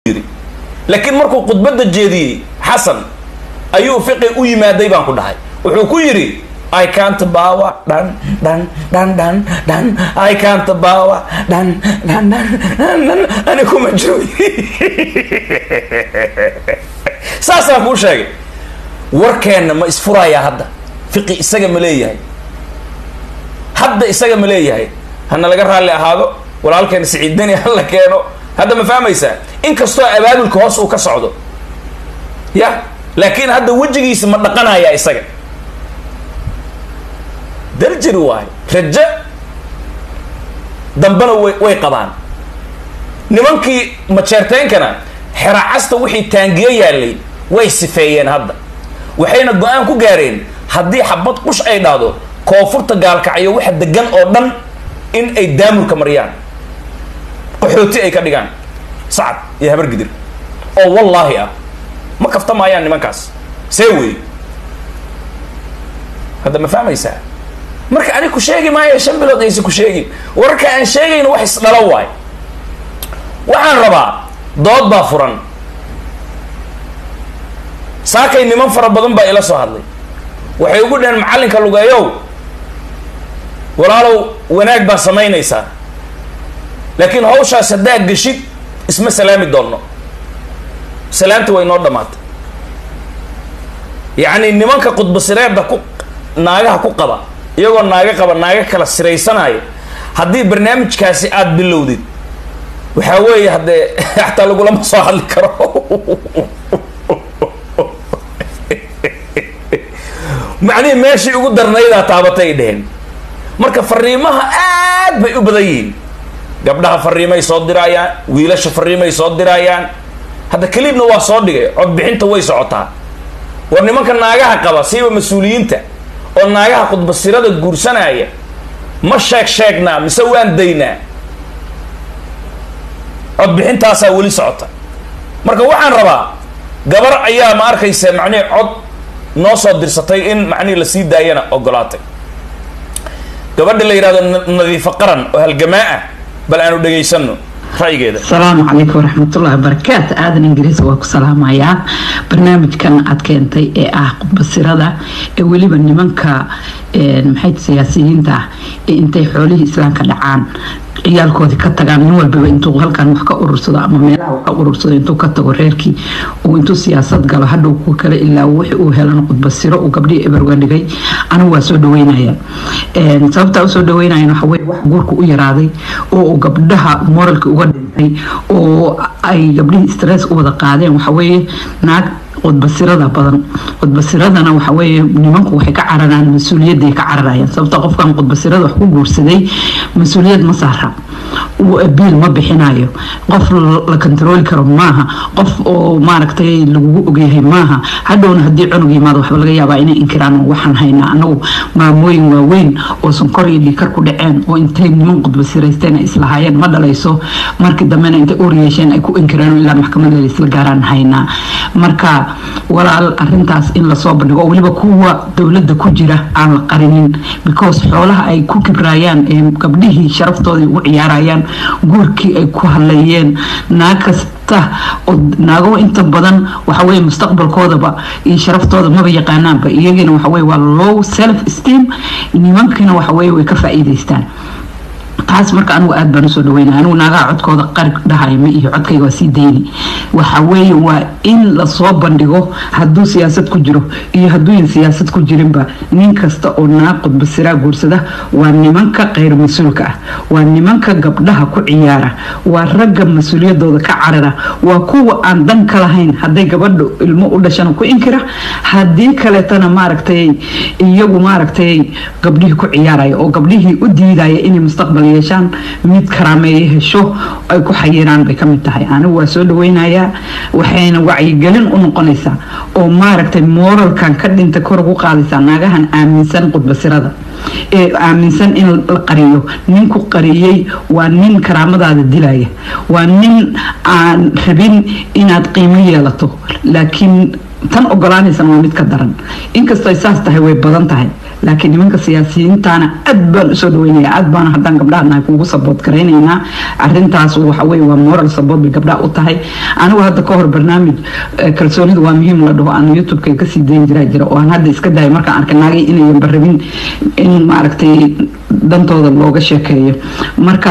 yiri laakiin markuu khudbadda jeediyey xasan ayuu fiqi u yimaaday baan ku dhahay wuxuu ku yidhi I can't bawa dhan dhan dhan dhan dhan I can't bawa dhan dhan dhan dhan dhan ani kuma jiro saasaan kuu sheegay warkeenna ma isfurayaa hadda fiqi isaga ma leeyahay hadda isaga ma leeyahay hana laga raalli ahaado walaalkeena siciidani hala keeno hadda ma fahmaysaa inkastoo abaabulka hoos uu ka socdo ya laakiin hadda wejigiisa ma dhaqanaya isaga daljiri waayo rajo dambena way way qabaan nimankii majeerteynkana xeracasta wixii taangiyo yaalay way sifeeyeen hadda waxayna go-aan ku gaareen haddii xabad qush ay dhahdo koonfurta gaalkacyo waxa degan oo dhan in ay daamurka mariyaan qaxooti ay ka dhigaan sacad iyo habargidir oo wallaahi ah ma kaftamaayaan nimankaas see wey hadda ma fahmaysaa marka anig ku sheegi maayo shan bilood aysa ku sheegin wararka aan sheegayno wax isdhalo waay waxaan rabaa dood baa furan saakay niman fara badan baa ila soo hadlay waxay ugu dhaheen macallinka lugeeyow walaalow wanaag baa samaynaysaa laakiin hawshaas haddaa geshid isma salaami doonno salaamta way noo dhamaatay yacni nimanka qudbasireedda ku naagaha ku qaba iyagoo naaga qaba naaga kala siraysanaya haddii barnaamijkaasi aada bilowdid waxaa weeye haddee xataa lagulama soo hadli karo macnihii meeshii ugu darnaydaa taabatay dheheen marka fariimaha aad bay u badan yihiin gabdhaha fariimay soo diraayaan wiilasha fariimay soo diraayaan hadda kaliibna waa soo dhigay codbixinta way socotaa war nimanka naagaha qaba siiba mas-uuliyiinta oo naagaha khudbasirada guursanaya ma sheeg sheegnaa mise waan daynaa codbixintaasaa weli socota marka waxaan rabaa gabar ayaa ma arkaysa macnihi cod noo soo dirsatay in macnihi lasii daayana ogolaatay gabadha la yidhahdo nadiifo qaran oo halgamaa ah bal aanu dhegaysano ra'yigeeda asalaamu calaykum waraxmatullahi wabarakaatu aadan ingiriis waa ku salaamayaa barnaamijkan aad keentay ee ah basirada ee weliba nimanka maxay siyaasiyiinta ah ee intay xoolihii islaamka dhacaan ciyaalkoodii ka tagaan nin walbaba intuu halkan wax ka urursado ama meelaha wax ka urursado intuu ka tago reerkii uu intuu siyaasad galo hadhow kuwa kale ilaa wixii uu helan qudbasiro uu gabdhihii eberga dhigay anigu waa soo dhaweynaya sababtaa usoo dhaweynayan waxa weye wax guurka u yaraaday oo uu gabdhaha moralka uga dhintay oo ay gabdhihii stress u wada qaadeen waxa weeye naag qudbasirada badan qudbasiradana waxa weeye nimanku waxay ka cararaan mas-uuliyaday ka cararayaan sababta qofkan qudbasirada wax ku guursaday mas-uuliyad ma saara biil ma bixinayo qof la kontarooli karo maaha qof oo maaragtay lagugu ogyahay maaha hadhowna haddii cunug yimaado waxba laga yaabaa inay inkiraan waxaan haynaa anagu maamooyin waaweyn oo sonkor iyo dhiikar ku dhaceen oo intay niman qudbasiraysteen ay islahaayeen ma dhalayso markii dambena intay uur yeesheen ay ku inkireen ilaa maxkamada laysla gaaraan haynaa marka walaal arintaas in lasoo bandhigo oo weliba kuwa dowladda ku jira aan la qarinin because xoolaha ay ku kibraayaan ee gabdhihii sharaftooda ugu ciyaarayaan guurkii ay ku hadlayeen naag kasta oo naago inta badan waxaweye mustaqbalkoodaba iyo sharaftooda maba yaqaanaanba iyagina waxaweye waa low self esteem nimankina waxaweye way ka faa-iideystaan taas marka anigu aad baan usoo dhaweynaya anigu naagaha codkooda qari dhahay ma iyo codkayga waa sii dayni waxa weeye waa in lasoo bandhigo hadduu siyaasad ku jiro iyo hadduuyan siyaasad ku jirinba nin kasta oo naag qudbasiraa guursada waa nimanka kheyr mas-uulka ah waa nimanka gabdhaha ku ciyaara waa ragga mas-uuliyadooda ka carara waa kuwa aan dan ka lahayn hadday gabadha ilmo u dhashana ku inkira haddii kaleetana maaragtay iyagu maaragtay gabdhihii ku ciyaaraya oo gabdhihii u diidaya inay mustaqbal yeeshaan mid karaameeye hesho ay ku xayiraan bay ka mid tahay anigu waa soo dhaweynayaa waxayna wacyigelin u noqonaysaa oo maaragtay mooralkan ka dhinta kor ugu qaadaysaa naagahan aaminsan qudbasirada ee aaminsan in la qariyo ninku qariyey waa nin karaamadaada dilaya waa nin aan rabin inaad qiimo yeelato laakiin tan ogolaanaysan waa mid ka daran inkastoo ay saas tahay way badan tahay laakiin nimanka siyaasiyiintaana aad baan usoo dhaweynaya aad baana haddaan gabdhaha nahay kuugu sabood garaynaynaa arintaas waxa weye waa moral sabood bay gabdhaha u tahay anigu hadda ka hor barnaamij kalsoonida waa muhiim la dhaho aan youtube-ka kasii dayn jiraa jira oo aan hadda iska daaya markaan arkay naagay inayan barabin in maaragtay dantooda looga sheekeeyo marka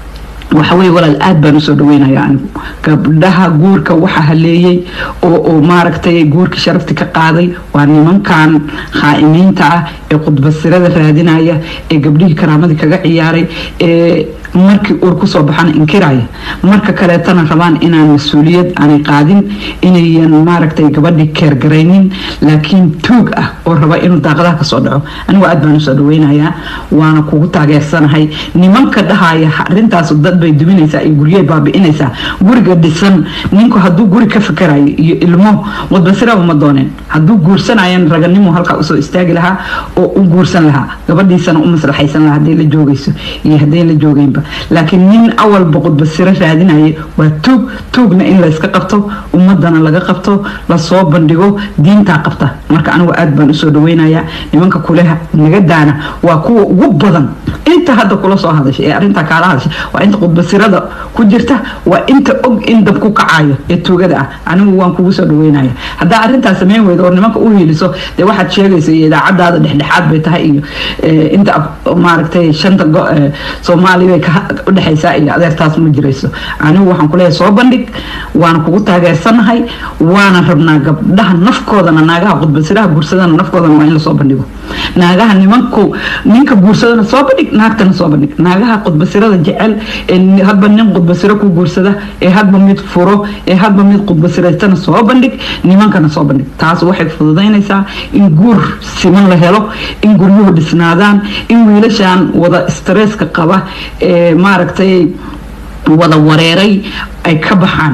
waxa weye walaal aad baan usoo dhaweynaya anigu gabdhaha guurka waxa haleeyey oo maaragtay guurka sharafti ka qaaday waa nimankan khaa'imiinta ah ee khudbasirada raadinaya ee gabdhihii karaamadii kaga ciyaaray ee markii uur kusoo baxana inkiraya marka kaleetana rabaan inaan mas-uuliyad aanay qaadin inayan maaragtay gabadhii keergaraynin laakiin tuug ah oo raba inuu daaqadaha kasoo dhaco anigu aad baan usoo dhaweynayaa waana kugu taageersanahay nimanka dhahaya arintaas dad bay duminaysaa iyo guryahay baabi'inaysaa guriga dhisan ninku hadduu guri ka fikerayo iyo ilmo wadbasiraba ma dooneen hadduu guursanayan raganimo halkaa usoo istaagi lahaa oo u guursan lahaa gabadhiisana u maslaxaysan lahaa hadday la joogayso iyo hadday la joogaynba laakiin nin awalba qudbasiro raadinaya waa tuug tuugna in layska qabto ummadana laga qabto lasoo bandhigo diintaa qabta marka anigu aad baan usoo dhaweynayaa nimanka kuleha nagadaana waa kuwa ugu badan inta hadda kula soo hadashay ee arintaa kaala hadashay waa inta qudbasirada ku jirta waa inta og in dab ku kacayo ee tuugada ah anigu waan kugu soo dhaweynaya haddaa arintaa samayn weyda oo nimanka u hiiliso dee waxaad sheegaysa iyo idaacadaada dhexdhexaad bay tahay iyo inta maaragtay shanta soomaaliya bay udhexaysaa iyo adeertaas ma jirayso anigu waxaan kuleeyahay soo bandhig waana kugu taageersanahay waana rabnaa gabdhaha nafkoodana naagaha qudbasiraha guursadana nafkoodana waa in lasoo bandhigo naagaha nimanku ninka guursadana soo bandhig naagtana soo bandhig naagaha qudbasirada jecel ee hadba nin qudbasiro ku guursada ee hadba mid furo ee hadba mid qudbasiraystana soo bandhig nimankana soo bandhig taas waxay fududaynaysaa in guur siman la helo in guryuhu dhisnaadaan in wiilashan wada stresska qaba ee maaragtay wada wareeray ay ka baxaan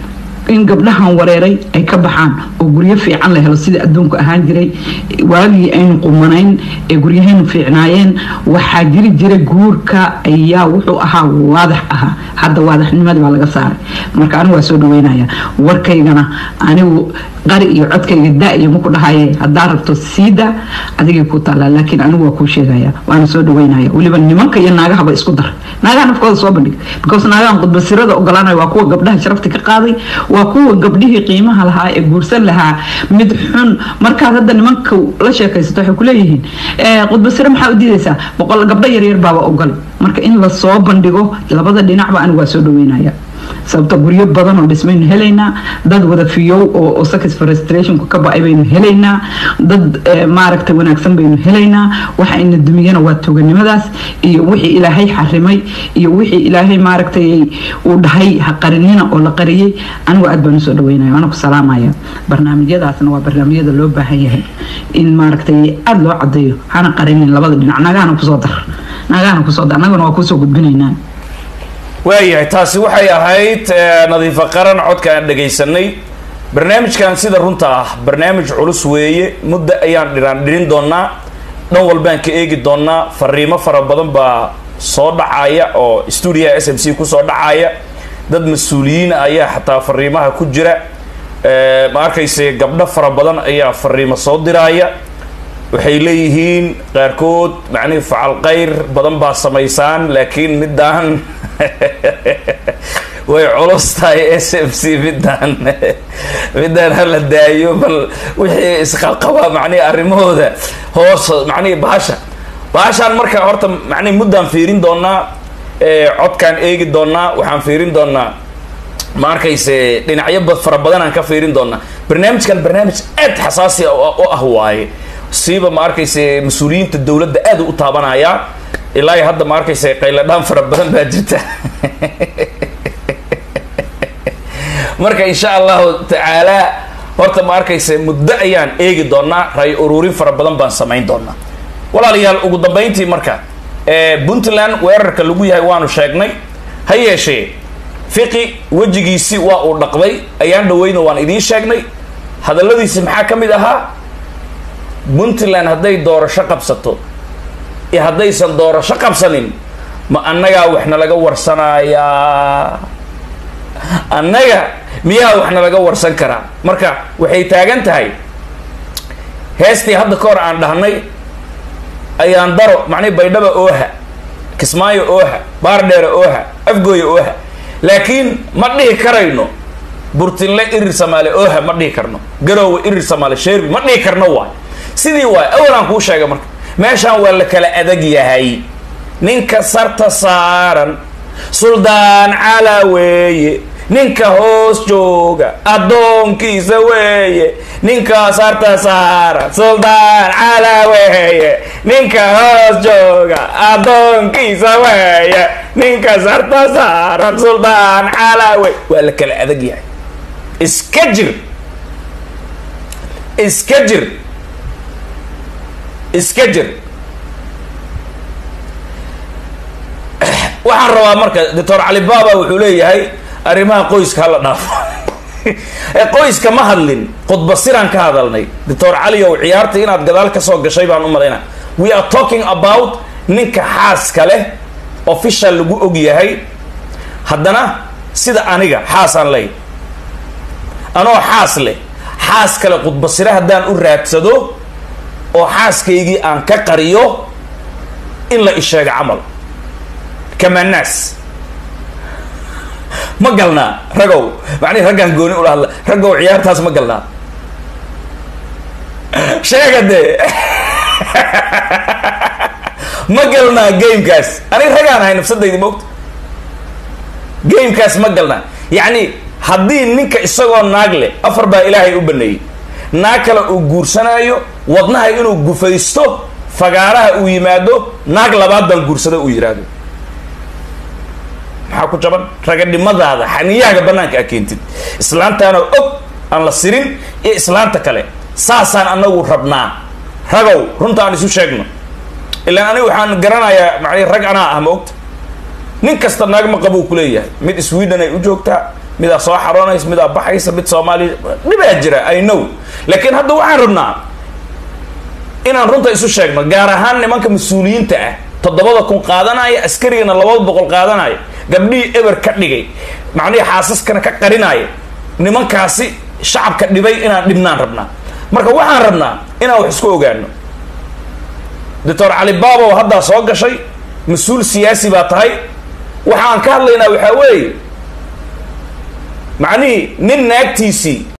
in gabdhahan wareeray ay ka baxaan oo guryo fiican la helo sida adduunku ahaan jiray waagii aynu qumanayn ee guryahaynu fiicnaayeen waxaa jiri jira guurka ayaa wuxuu ahaa waadax ahaa hadda waadaxnimadii baa laga saaray marka anigu waa soo dhaweynaya warkaygana anigu qari iyo codkayga da iyo maku dhahaye haddaa rabto siida adigay ku taallaa laakiin anigu waa kuu sheegaya waana soo dhaweynaya weliba nimanka iyo naagahaba isku dar naagaha nafkooda soo bandhig because naagahan qudbasirada ogolaanaya waa kuwa gabdhaha sharafti ka qaaday waa kuwa gabdhihii qiimaha lahaa ee guursan lahaa mid xun markaad hadda nimanka la sheekaysato waxay kuleeyihiin qudbasiro maxaa u diidaysaa boqol gabdho yaryar baaba ogol marka in lasoo bandhigo labada dhinacba anigu waa soo dhaweynaya sababto guryo badan oo dhismaynu helaynaa dad wada fiyow oo sakis frustrationku ka ba-ay baynu helaynaa dad maaragta wanaagsan baynu helaynaa waxa ina dumiyana waa tuganimadaas iyo wixii ilaahay xarimay iyo wixii ilaahay maaragtay uu dhahay ha qarinina oo la qariyey anigu aad baan usoo dhaweynaya waana ku salaamaya barnaamijyadaasna waa barnaamijyada loo baahan yahay in maaragtay aada loo cadeeyo hana qarinin labada dhinac naagahana kusoo dar naagahana kusoo dar annaguna waa kusoo gudbinaynaa waayahay taasi waxay ahayd nadiifo qaran codka aan dhagaysanay barnaamijkan sida runta ah barnaamij culus weeye muddo ayaan dhiraan dhirin doonaa dhan walbaan ka eegi doonaa fariimo fara badan baa soo dhacaya oo stuudiyaha s m c kusoo dhacaya dad mas-uuliyiin ayaa xataa fariimaha ku jira ma arkayse gabdho fara badan ayaa fariimo soo diraaya waxay leeyihiin qaarkood macnihi facal kayr badan baa samaysaan laakiin midaan way culus tahay s m c midaan midaan hala daayo bal wixii isqabqaba macnihi arrimahooda hoos macnihi bahasha bahashaan marka horta macnihi muddaan fiirin doonaa codkaan eegi doonaa waxaan fiirin doonaa ma arkayse dhinacyo fara badan aan ka fiirin doonaa barnaamijkan barnaamij aad xasaasi u ah waaye siiba ma arkayse mas-uuliyiinta dowladda aad u taabanaya ilaa hadda ma arkayse qayladhaan fara badan baa jirta marka insha allahu tacaala horta ma arkayse muddo ayaan eegi doonaa ray ururin fara badan baan samayn doonaa walaalayaal ugu dambayntii marka puntland weerarka lagu yahay waanu sheegnay ha yeeshee fiqi wejigiisi waa uu dhaqday ayaan dhaweyno waan idiin sheegnay hadalladiisi maxaa ka mid ahaa puntland hadday doorasho qabsato iyo haddaysan doorasho qabsanin ma annagaa waxna laga warsanayaa annaga miyaa waxna laga warsan karaa marka waxay taagan tahay heestii hadda ka hor aan dhahnay ayaan daro macnihi baydhaba ooha kismaayo ooha baardheere ooha afgooya ooha laakiin ma dhihi karayno burtinle irir samaale ooha ma dhihi karno garoowe irir samaale sheerbi ma dhihi karno waay sidii waay awalaan kuu sheega marka meeshaan waa la kala adag yahay ninka sarta saaran suldaan cala weeye ninka hoos jooga addoonkiisa weeye ninka sarta saaran suldaan cala weeye ninka hoos jooga addoonkiisa weeye ninka sarta saaran suldaan cala wey waa la kala adag yahay iska jir iska jir iska jir waxaan rabaa marka doctor cali baba wuxuu leeyahay arrimaha qoyska hala dhaafo ee qoyska ma hadlin khudbasiraan ka hadalnay doctor cali ow ciyaarta inaad gadaal kasoo gashay baan u malaynaa we are talking about ninka xaaska leh official lagu og yahay haddana sida aniga xaasaan ley anoo xaas leh xaas kale khudbasire haddaan u raadsado oo xaaskaygii aan ka qariyo in la isheego camal kamanaas ma galnaa ragow macnihi raggaan gooni ula hadla raggow ciyaartaas ma galnaa sheega dee ma galnaa gamekaas aniga ragaan ahay nafsadaydi moogta gamekaas ma galnaa yacni haddii ninka isagoo naag leh afar baa ilaahay u baneeyey naag kale uu guursanaayo wadnaha inuu gufaysto fagaaraha uu yimaado naag labaad baan guursada uu yidhaahdo maxaa ku jaban ragadhimadaada xaniyahaaga banaanka a keentid islaantaana og aan la sirin iyo islaanta kale saasaan anagu rabnaa ragow runta aan isu sheegno ilaan aniga waxaan garanayaa macnii rag anaa ah ma ogta nin kasta naag ma qabuu kuleeyahay mid sweden ay u joogtaa midaa soo xaroonaysa midaa baxaysa mid soomaaliya dhibaa jira i know laakiin hadda waxaan rabnaa inaan runta isu sheegno gaar ahaan nimanka mas-uuliyiinta ah toddobada kun qaadanaya askarigana labada boqol qaadanaya gabdhihii eber ka dhigay macnihii xaasaskana ka qarinaya nimankaasi shacabka dhibay inaan dhibnaan rabnaa marka waxaan rabnaa inaan wax isku ogaano doctor cali baabow haddaa soo gashay mas-uul siyaasi baa tahay waxaan ka hadlaynaa waxaa weeye macnihii nin naagtiisii